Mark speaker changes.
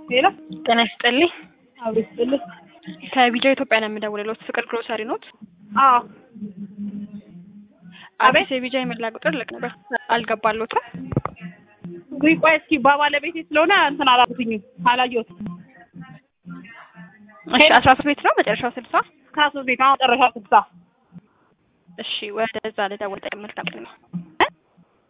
Speaker 1: ሌላ
Speaker 2: ጤና ይስጥልኝ።
Speaker 1: አብሮ ይስጥልኝ።
Speaker 2: ከቢጃ ኢትዮጵያ ነው የምደውልልዎት። ፍቅር ግሮሰሪ ኖት?
Speaker 1: አዎ
Speaker 2: አዲስ የቢጃ የመላ ቁጥር ልክ ነበር አልገባሎትም?
Speaker 1: ውይ ቆይ እስኪ በባለቤቴ ስለሆነ እንትን አላልኩኝም አላየሁትም።
Speaker 2: እሺ አስራ ሶስት ቤት ነው መጨረሻው ስልሳ
Speaker 1: ከሶስት ቤት አሁን መጨረሻ ስልሳ
Speaker 2: እሺ ወደዛ ልደውል። መልካም ቀን ነው።